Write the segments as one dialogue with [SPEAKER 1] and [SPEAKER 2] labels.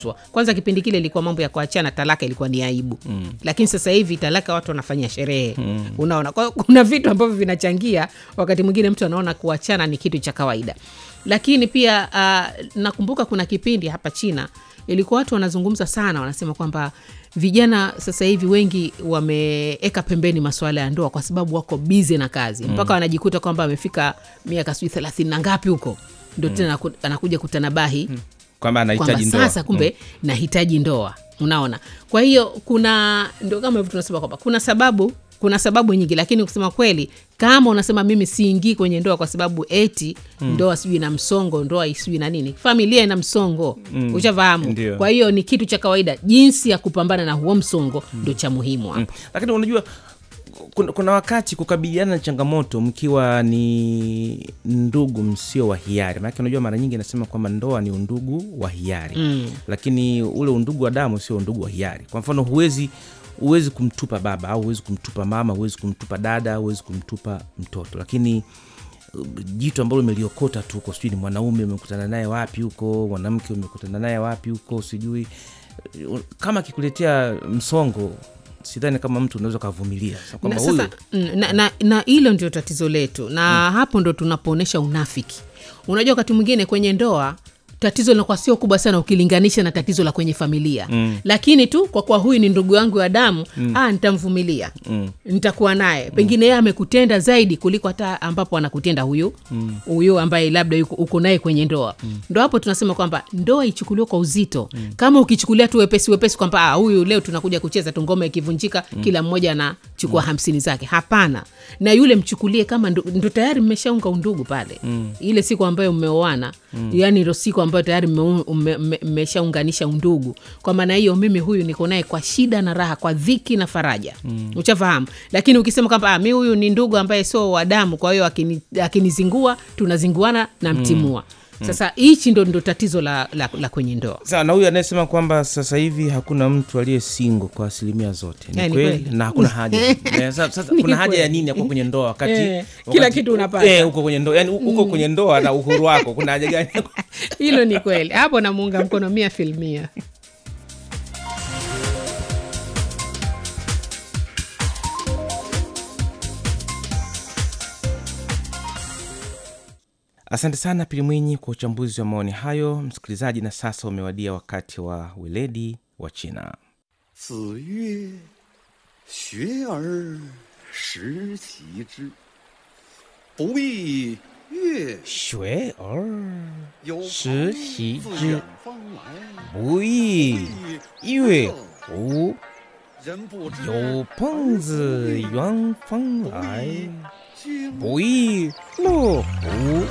[SPEAKER 1] kwanza kipindi kile ilikuwa mambo ya kuachana talaka ilikuwa ni aibu mm. lakini sasa hivi talaka watu wanafanyia sherehe mm. unaona kwa hiyo kuna vitu ambavyo vinachangia wakati mwingine mtu anaona kuachana ni kitu cha kawaida lakini pia uh, nakumbuka kuna kipindi hapa china ilikuwa watu wanazungumza sana wanasema kwamba vijana sasa hivi wengi wameeka pembeni masuala ya ndoa kwa sababu wako bize na kazi mpaka wanajikuta kwamba amefika miaka sijui thelathini na ngapi huko ndo tena anaku- anakuja kutanabahi
[SPEAKER 2] kwamba
[SPEAKER 1] kwamba
[SPEAKER 2] anahitaji ndoa
[SPEAKER 1] sasa kumbe nahitaji ndoa unaona kwa hiyo kuna ndo kama hivyo tunasema kwamba kuna sababu kuna sababu nyingi lakini kusema kweli kama unasema mimi siingii kwenye ndoa kwa sababu eti mm. ndoa sijui na msongo ndoa sijui na nini familia ina msongo mm. ushafahamu
[SPEAKER 2] Ndio.
[SPEAKER 1] kwa hiyo ni kitu cha kawaida jinsi ya kupambana na huo msongo ndo cha muhimu hapo
[SPEAKER 2] Mm. lakini unajua kuna, kuna wakati kukabiliana na changamoto mkiwa ni ndugu msio wa hiari maanake unajua mara nyingi nasema kwamba ndoa ni undugu wa hiari mm. lakini ule undugu wa damu sio undugu wa hiari kwa mfano huwezi huwezi kumtupa baba au huwezi kumtupa mama huwezi kumtupa dada huwezi kumtupa mtoto lakini uh, jitu ambalo umeliokota tu huko sijui ni mwanaume umekutana naye wapi huko mwanamke umekutana naye wapi huko sijui Uh, kama akikuletea msongo sidhani kama mtu unaweza ukavumilia Sasa
[SPEAKER 1] na,
[SPEAKER 2] kwamba huyu
[SPEAKER 1] sasa mm, na, na, na hilo ndio tatizo letu na mm. hapo ndo tunapoonyesha unafiki unajua wakati mwingine kwenye ndoa tatizo linakuwa sio kubwa sana ukilinganisha na tatizo la kwenye familia mm. lakini tu kwa kuwa huyu ni ndugu yangu wa damu mm. ah, nitamvumilia mm. nitakuwa naye pengine yeye amekutenda zaidi kuliko hata ambapo anakutenda huyu huyu ambaye labda yuko- uko naye kwenye ndoa mm. ndo hapo tunasema kwamba ndoa ichukuliwe kwa uzito mm. kama ukichukulia tu wepesi wepesi kwamba ah, huyu leo tunakuja kucheza tu ngoma ikivunjika mm. kila mmoja anachukua mm. hamsini zake hapana na yule mchukulie kama ndo, ndo tayari mmeshaunga undugu pale mm. ile siku ambayo mmeoana mm. yani ndo siku ambayo tayari mmeu- mme- mme- mmeshaunganisha undugu kwa maana hiyo mimi huyu niko naye kwa shida na raha kwa dhiki na faraja mm. uchafahamu lakini ukisema kwamba ah, mi huyu ni ndugu ambaye sio wa damu kwa hiyo akini- akinizingua tunazinguana na mtimua mm. sasa hichi ndo, ndo tatizo la, la, la kwenye ndoa
[SPEAKER 2] Sawa, na huyu anayesema kwamba sasa hivi hakuna mtu aliye singo kwa asilimia zote ni
[SPEAKER 1] Eh, ni
[SPEAKER 2] kweli
[SPEAKER 1] kweli.
[SPEAKER 2] na hakuna haja Eh, sasa, sasa
[SPEAKER 1] Ni
[SPEAKER 2] kuna haja ya
[SPEAKER 1] kweli.
[SPEAKER 2] nini yako kwenye ndoa wakati,
[SPEAKER 1] Eh,
[SPEAKER 2] wakati
[SPEAKER 1] kila kitu unapata.
[SPEAKER 2] eh, uko kwenye ndoa yani uko kwenye ndoa na uhuru wako kuna haja gani
[SPEAKER 1] hilo ni kweli hapo namuunga mkono mia filmia
[SPEAKER 2] asante sana pili mwinyi kwa uchambuzi wa maoni hayo msikilizaji na sasa umewadia wakati wa weledi wa china
[SPEAKER 3] 子曰：“学而时齐之，不亦乐
[SPEAKER 2] 学而
[SPEAKER 3] 有
[SPEAKER 2] 时
[SPEAKER 3] 朋
[SPEAKER 2] 习
[SPEAKER 3] 自
[SPEAKER 2] 之
[SPEAKER 3] 远方来，
[SPEAKER 2] 不亦乐乎
[SPEAKER 3] 人不知
[SPEAKER 2] 有朋自远方来
[SPEAKER 3] 经
[SPEAKER 2] 不亦乐乎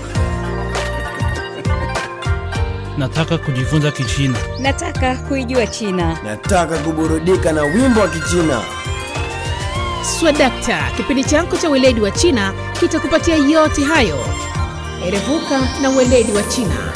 [SPEAKER 4] Nataka kujifunza Kichina.
[SPEAKER 5] Nataka kuijua China.
[SPEAKER 6] Nataka kuburudika na wimbo wa Kichina.
[SPEAKER 1] swadakta kipindi chako cha weledi wa china kitakupatia yote hayo erevuka na weledi wa china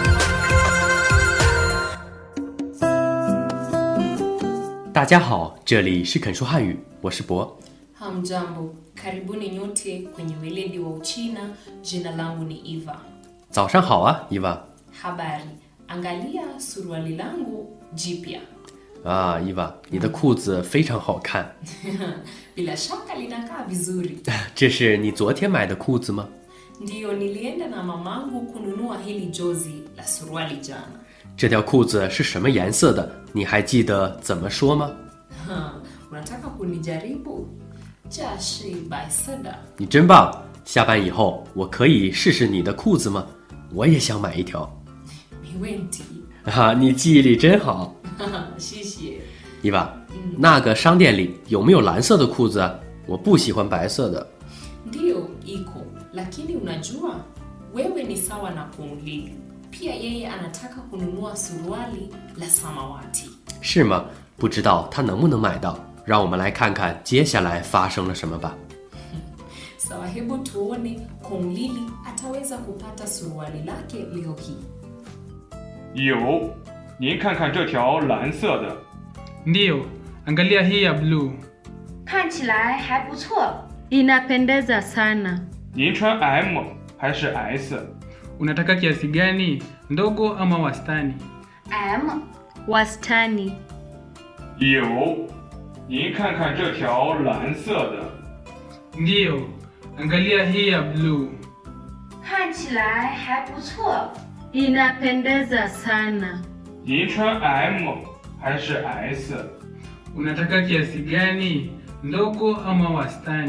[SPEAKER 7] 大家好，这里是肯说汉语，我是博。
[SPEAKER 8] Hamjambo, karibuni nyote kwenye weledi wa Uchina. Jina langu ni Eva.
[SPEAKER 7] 早上好啊，伊娃
[SPEAKER 8] Habari, angalia suruali langu jipya.
[SPEAKER 7] 啊，伊娃，你的裤子非常好看，
[SPEAKER 8] Bila shaka linakaa vizuri.
[SPEAKER 7] 这是你昨天买的裤子吗？
[SPEAKER 8] Ndiyo, nilienda na mamangu kununua hili jozi la suruali jana.
[SPEAKER 7] 这条裤子是什么颜色的？你还记得怎么说吗？
[SPEAKER 8] Ha, unataka kunijaribu? Jashi baisada.
[SPEAKER 7] 你真棒！下班以后我可以试试你的裤子吗？我也想买一条。
[SPEAKER 8] Miwenti.
[SPEAKER 7] 啊，你记忆力真好，
[SPEAKER 8] 谢谢。
[SPEAKER 7] 伊娃。那个商店里有没有蓝色的裤子啊？我不喜欢白色的。
[SPEAKER 8] Ndiyo, iko. Lakini unajua, wewe ni sawa na Kumlili. Pia yeye anataka kununua suruali la samawati.
[SPEAKER 7] 是吗？不知道他能不能买到。让我们来看看接下来发生了什么吧。
[SPEAKER 8] Sawa, hebu tuone Kumlili ataweza kupata suruali lake leo hii.
[SPEAKER 9] 有，您看看这条蓝色的，
[SPEAKER 4] Ndiyo, angalia hii ya bluu.
[SPEAKER 10] 看起来还不错，inapendeza sana。
[SPEAKER 9] 您穿 M 还是 S？
[SPEAKER 4] Unataka kiasi gani, ndogo ama wastani?
[SPEAKER 10] M wastani.
[SPEAKER 9] 有，您看看这条蓝色的，
[SPEAKER 4] Ndiyo, angalia hii ya bluu.
[SPEAKER 10] 看起来还不错，inapendeza sana.
[SPEAKER 9] 您穿 M 还是 S？
[SPEAKER 4] Unataka kiasi gani? Ndogo ama wastani?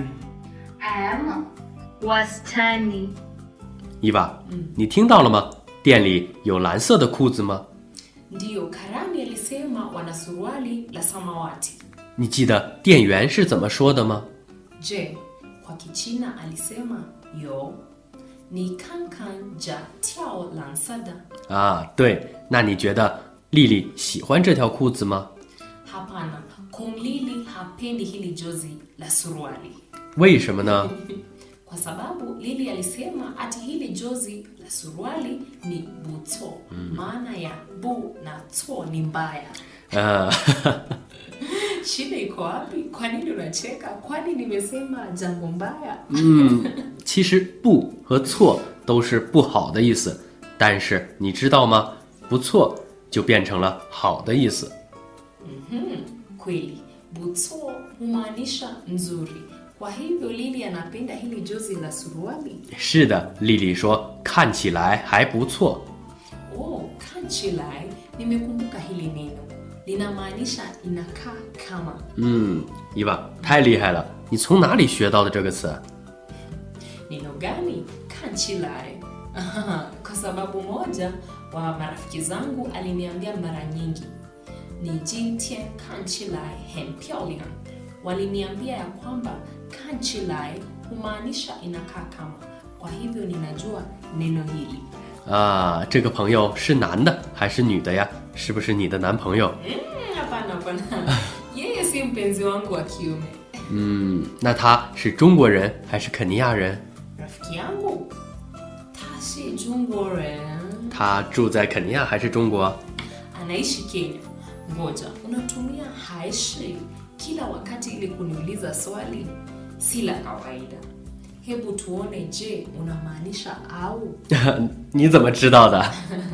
[SPEAKER 10] M wastani.
[SPEAKER 7] 伊娃，你听到了吗？店里有蓝色的裤子吗？
[SPEAKER 8] Ndiyo, Karani alisema wana suruali la samawati.
[SPEAKER 7] 你记得店员是怎么说的吗？
[SPEAKER 8] Je, kwa Kichina alisema yo ni kankan ja tiao lansada.
[SPEAKER 7] 啊，对，那你觉得丽丽喜欢这条裤子吗？
[SPEAKER 8] Hapana, Kumlili hapendi hili jozi la suruali
[SPEAKER 7] 为什么呢？
[SPEAKER 8] kwa sababu Lili alisema ati hili jozi la suruali ni buto. Maana ya bu na to ni mbaya.
[SPEAKER 7] 呃，
[SPEAKER 8] Shida iko wapi? Kwa nini unacheka? Kwani nimesema jambo mbaya?
[SPEAKER 7] 嗯，其实不和错都是不好的意思，但是你知道吗？不错就变成了好的意思。
[SPEAKER 8] Kweli, buto humaanisha nzuri. Kwa hivyo Lili anapenda hili jozi la suruali.
[SPEAKER 7] 是的，丽丽说看起来还不错。
[SPEAKER 8] Oh, kanchilai, nimekumbuka hili neno. Linamaanisha inakaa kama.
[SPEAKER 7] 嗯，伊娃太厉害了，你从哪里学到的这个词？
[SPEAKER 8] Neno gani? Kanchilai. Kwa sababu moja wa marafiki zangu aliniambia mara nyingi ni jintien kanchilai henpiolian. Waliniambia ya kwamba kanchilai humaanisha inakaa kama. Kwa hivyo ninajua neno hili.
[SPEAKER 7] 啊，这个朋友是男的还是女的呀？是不是你的男朋友？
[SPEAKER 8] Mm, Hapana, hapana. Yeye si mpenzi wangu wa kiume.
[SPEAKER 7] 嗯，那他是中国人还是肯尼亚人？
[SPEAKER 8] Rafiki yangu ta si Jungworen.
[SPEAKER 7] 他住在肯尼亚还是中国？
[SPEAKER 8] anaishi Kenya. Ngoja, unatumia haishi kila wakati ili kuniuliza swali? Si la kawaida. Hebu tuone, je, unamaanisha au?
[SPEAKER 7] 你怎么知道的？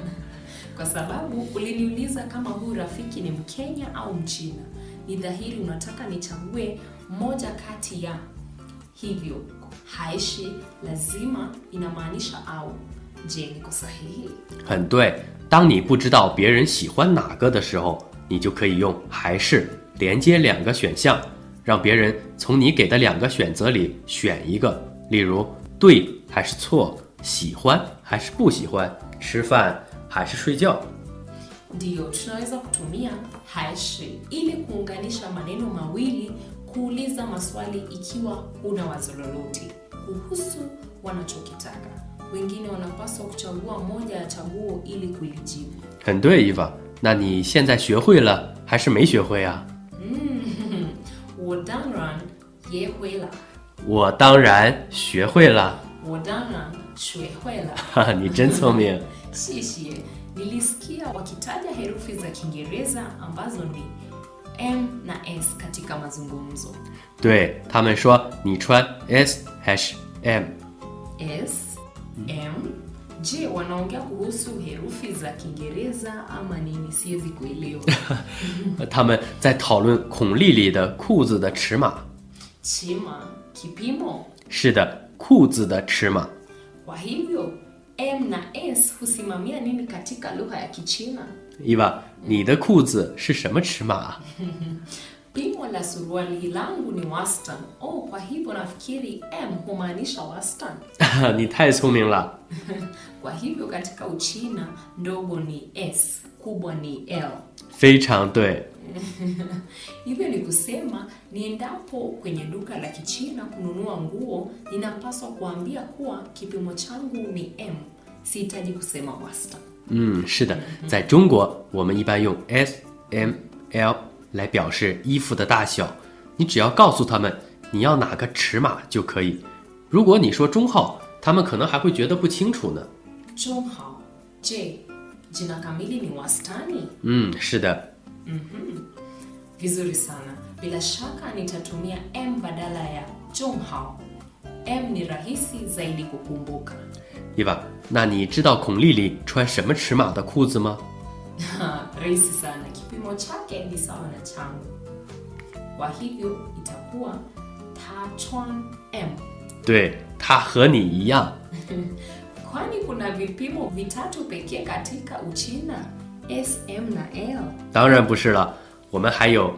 [SPEAKER 8] Kwa sababu uliniuliza kama huyu rafiki ni Mkenya au Mchina. Ni dhahiri unataka nichague moja kati ya hivyo. Haishi lazima inamaanisha au. Je, niko sahihi?
[SPEAKER 7] 很对。当你不知道别人喜欢哪个的时候，你就可以用还是连接两个选项，让别人从你给的两个选择里选一个。例如，对还是错，喜欢还是不喜欢，吃饭还是睡觉。
[SPEAKER 8] Ndiyo, tunaweza kutumia haishi ili kuunganisha maneno mawili kuuliza maswali ikiwa una wazo lolote kuhusu wanachokitaka. Wengine wanapaswa kuchagua moja ya chaguo ili kulijibu.
[SPEAKER 7] 很对，伊娃。那你现在学会了还是没学会啊？
[SPEAKER 8] Mm, 我当然也会了，
[SPEAKER 7] 我当然学会了，
[SPEAKER 8] 我当然学会了。
[SPEAKER 7] 哈哈，你真聪明。
[SPEAKER 8] Shishie, nilisikia wakitaja herufi za Kiingereza ambazo ni M na S katika mazungumzo.
[SPEAKER 7] 对他们说，你穿 S 还是 M？
[SPEAKER 8] S, M. Je, wanaongea kuhusu herufi za Kiingereza ama nini? Siwezi kuelewa.
[SPEAKER 7] 他们在讨论孔丽丽的裤子的尺码。
[SPEAKER 8] Chima, kipimo.
[SPEAKER 7] 是的，裤子的尺码。
[SPEAKER 8] Kwa hivyo M na S husimamia nini katika lugha ya Kichina?
[SPEAKER 7] 伊娃，你的裤子是什么尺码啊？
[SPEAKER 8] Pimo la suruali langu ni wastani. Oh, kwa hivyo nafikiri M humaanisha wastani.
[SPEAKER 7] 你太聪明了。
[SPEAKER 8] Kwa hivyo katika Uchina ndogo ni S, kubwa ni L.
[SPEAKER 7] 非常对。
[SPEAKER 8] Hivyo ni kusema niendapo kwenye duka la Kichina kununua nguo, ninapaswa kuambia kuwa kipimo changu ni M. Sihitaji kusema wastani.
[SPEAKER 7] 嗯，是的，在中国我们一般用 S、M、L 来表示衣服的大小。你只要告诉他们你要哪个尺码就可以。如果你说中号，他们可能还会觉得不清楚呢。
[SPEAKER 8] Zhonghao. Je, jina kamili ni wastani?
[SPEAKER 7] 嗯，是的，
[SPEAKER 8] Mhm. Vizuri sana. Bila shaka nitatumia M badala ya Zhonghao. M ni rahisi zaidi kukumbuka.
[SPEAKER 7] 伊娃，那你知道孔丽丽穿什么尺码的裤子吗？
[SPEAKER 8] rahisi sana kipimo chake ni sawa na changu kwa hivyo itakuwa tachwan m
[SPEAKER 7] 对，他和你一样。
[SPEAKER 8] kwani kuna vipimo vitatu pekee katika uchina sm na l
[SPEAKER 7] 当然不是了，我们还有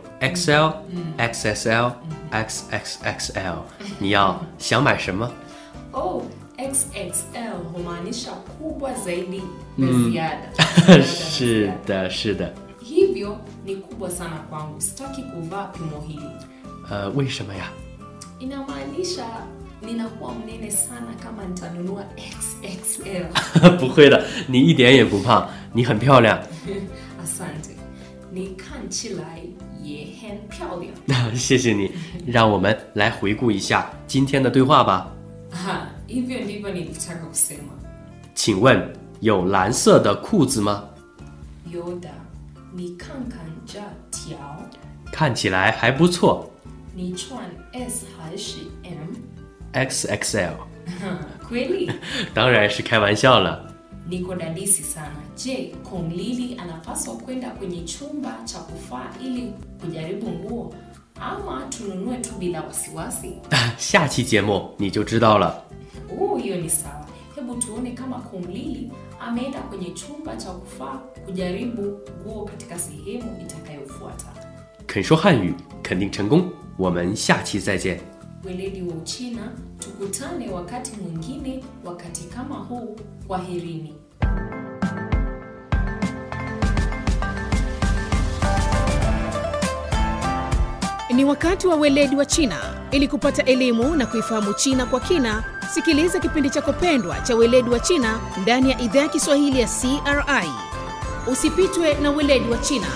[SPEAKER 7] XL、XSL、XXXL。你要想买什么？
[SPEAKER 8] oh xxl humaanisha kubwa zaidi na
[SPEAKER 7] Mm.
[SPEAKER 8] ziada Ziada na
[SPEAKER 7] 是
[SPEAKER 8] ziada.
[SPEAKER 7] 的，是的。
[SPEAKER 8] hivyo ni kubwa sana kwangu sitaki kuvaa pimo hili
[SPEAKER 7] 呃，为什么呀？
[SPEAKER 8] inamaanisha ninakuwa mnene sana kama nitanunua xxl
[SPEAKER 7] 不会的，你一点也不胖，你很漂亮。
[SPEAKER 8] asante ni看起来也很漂亮
[SPEAKER 7] 谢谢你，让我们来回顾一下今天的对话吧。
[SPEAKER 8] Aha, hivyo ndivyo nilitaka kusema
[SPEAKER 7] 请问有蓝色的裤子吗？
[SPEAKER 8] yoda ni kankan ja tiao
[SPEAKER 7] 看起来还不错
[SPEAKER 8] ni chuan s 还是 m
[SPEAKER 7] ，XXL。
[SPEAKER 8] kweli
[SPEAKER 7] 当然是开玩笑了。
[SPEAKER 8] niko dadisi sana je kong lili anapaswa kwenda kwenye chumba cha kufaa ili kujaribu nguo ama tununue tu bila wasiwasi
[SPEAKER 7] 下期节目你就知道了。
[SPEAKER 8] oh hiyo ni sawa hebu tuone kama kong lili ameenda kwenye chumba cha kufaa kujaribu nguo katika sehemu itakayofuata
[SPEAKER 7] 肯说汉语，肯定成功。我们下期再见。
[SPEAKER 8] weledi wa uchina tukutane wakati mwingine wakati kama huu kwaherini
[SPEAKER 1] Ni wakati wa weledi wa China. Ili kupata elimu na kuifahamu China kwa kina, sikiliza kipindi chako pendwa cha weledi wa China ndani ya idhaa ya Kiswahili ya CRI. Usipitwe na weledi wa China.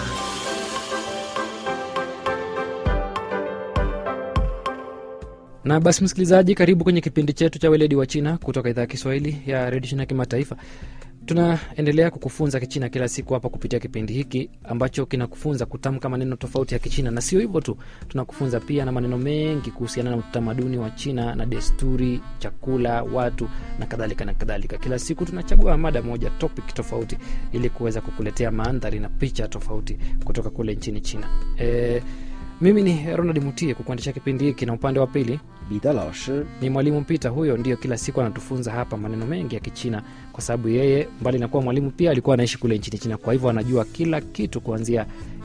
[SPEAKER 11] na basi msikilizaji karibu kwenye kipindi chetu cha weledi wa china kutoka idhaa ya kiswahili ya redio china kimataifa tunaendelea kukufunza kichina kila siku hapa kupitia kipindi hiki ambacho kinakufunza kutamka maneno tofauti ya kichina na sio hivyo tu tunakufunza pia na maneno mengi kuhusiana na utamaduni wa china na desturi chakula watu na kadhalika na kadhalika kila siku tunachagua mada moja topic tofauti ili kuweza kukuletea mandhari na picha tofauti kutoka kule nchini china e, mimi ni ronald mutie kukuendesha kipindi hiki na upande wa pili
[SPEAKER 12] Bida lao shi
[SPEAKER 11] ni mwalimu Peter. Huyo ndio kila siku anatufunza hapa maneno mengi ya Kichina, kwa sababu yeye mbali na kuwa mwalimu pia alikuwa anaishi kule nchini China, kwa hivyo anajua kila kitu kuanzia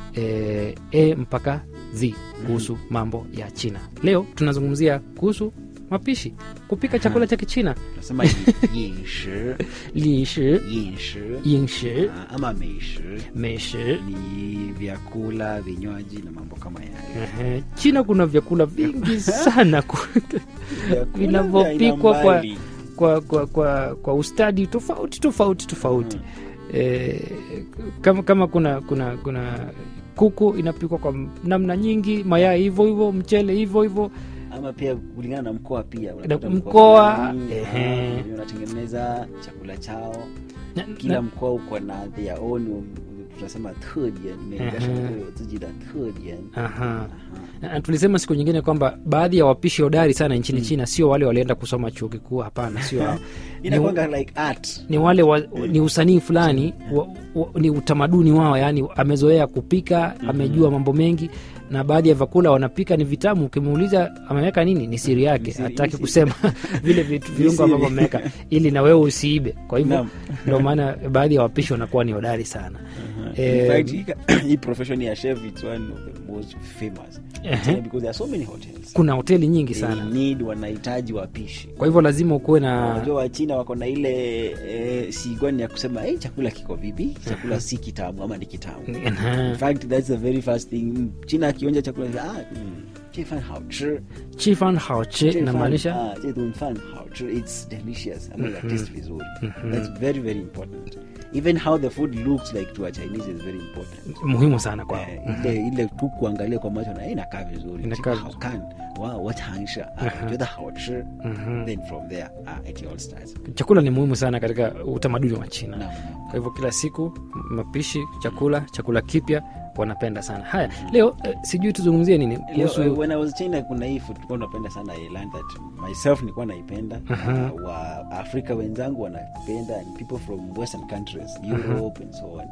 [SPEAKER 11] e, e mpaka z kuhusu mambo ya China. Leo tunazungumzia kuhusu mapishi, kupika chakula cha Kichina.
[SPEAKER 12] tunasema yin shi
[SPEAKER 11] lishi
[SPEAKER 12] yin shi
[SPEAKER 11] yin shi
[SPEAKER 12] Ah, ama meishi
[SPEAKER 11] meishi
[SPEAKER 12] ni vyakula vinywaji na mambo kama yayo
[SPEAKER 11] Ehe, China kuna vyakula vingi sana ku-
[SPEAKER 12] Vyakula
[SPEAKER 11] vinavyopikwa
[SPEAKER 12] vya aina
[SPEAKER 11] kwa,
[SPEAKER 12] mbali.
[SPEAKER 11] kwa, kwa, kwa, kwa ustadi tofauti tofauti tofauti eh, kama, kama kuna kuna kuna kuku inapikwa kwa namna nyingi mayai hivyo hivyo mchele hivyo hivyo
[SPEAKER 12] ama pia kulingana na mkoa pia
[SPEAKER 11] Na
[SPEAKER 12] unakuta
[SPEAKER 11] mkoa,
[SPEAKER 12] fulani,
[SPEAKER 11] ehe.
[SPEAKER 12] ah, wenyewe wanatengeneza chakula chao
[SPEAKER 11] Na-
[SPEAKER 12] kila
[SPEAKER 11] na-
[SPEAKER 12] mkoa uko na their own tunasema 特点每个省
[SPEAKER 11] Ehe.
[SPEAKER 12] 会有自己的特点
[SPEAKER 11] Aha. Na- na tulisema siku nyingine kwamba baadhi ya wapishi hodari sana nchini China sio wale walienda kusoma chuo kikuu, hapana, sio hao. Ni-
[SPEAKER 12] inakwanga like art
[SPEAKER 11] ni wale wa, ni usanii fulani wa, wa, ni utamaduni wao yani amezoea kupika amejua mambo mengi na baadhi ya vyakula wanapika ni vitamu ukimuuliza ameweka nini ni siri yake
[SPEAKER 12] siri-
[SPEAKER 11] hataki
[SPEAKER 12] ni siri.
[SPEAKER 11] kusema vile vitu
[SPEAKER 12] Ni
[SPEAKER 11] viungo ambavyo
[SPEAKER 12] siri.
[SPEAKER 11] ameweka ili na wewe usiibe kwa hivyo
[SPEAKER 12] Naam.
[SPEAKER 11] ndio maana baadhi ya wapishi wanakuwa ni hodari sana
[SPEAKER 12] In
[SPEAKER 11] Eh,
[SPEAKER 12] fact, hii- hii profession ya chef it's one of the most famous
[SPEAKER 11] Ehe.
[SPEAKER 12] because there are so many hotels
[SPEAKER 11] kuna hoteli nyingi
[SPEAKER 12] They
[SPEAKER 11] sana
[SPEAKER 12] need wanahitaji wapishi
[SPEAKER 11] kwa hivyo lazima ukuwe na
[SPEAKER 12] unajua wachina wako na ile e, sigwani ya kusema hey, chakula kiko vipi chakula si kitamu ama ni kitamu
[SPEAKER 11] Aha.
[SPEAKER 12] in fact that's the very first thing Mm, china akionja chakula ah, mm, 这饭好吃
[SPEAKER 11] chifan haoche
[SPEAKER 12] 这饭
[SPEAKER 11] inamaanisha
[SPEAKER 12] 啊这顿饭好吃 it's delicious ama
[SPEAKER 11] Mhm.
[SPEAKER 12] mm taste vizuri
[SPEAKER 11] Mhm.
[SPEAKER 12] that's very very important even how the food looks like to a chinese is very important
[SPEAKER 11] muhimu sana kwao
[SPEAKER 12] Eh, ile ile tu kuangalia kwa macho na eh, inakaa vizuri
[SPEAKER 11] Inakaa
[SPEAKER 12] 好看哇我尝一下啊
[SPEAKER 11] Mhm.
[SPEAKER 12] 觉得好吃
[SPEAKER 11] Mhm.
[SPEAKER 12] then from there ah, it all starts
[SPEAKER 11] chakula ni muhimu sana katika utamaduni wa china
[SPEAKER 12] Naam, naam.
[SPEAKER 11] kwa hivyo kila siku mapishi chakula chakula kipya wanapenda sana haya leo eh, sijui tuzungumzie nini
[SPEAKER 12] Leo,
[SPEAKER 11] kuhusu
[SPEAKER 12] uh, when I was China kuna hii food tulikuwa tunapenda sana I learned that myself nilikuwa naipenda
[SPEAKER 11] Aha.
[SPEAKER 12] uh, wa Afrika wenzangu wanapenda and people from western countries Europe and so on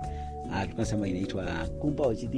[SPEAKER 12] tulikuwa nasema inaitwa kumbaojidi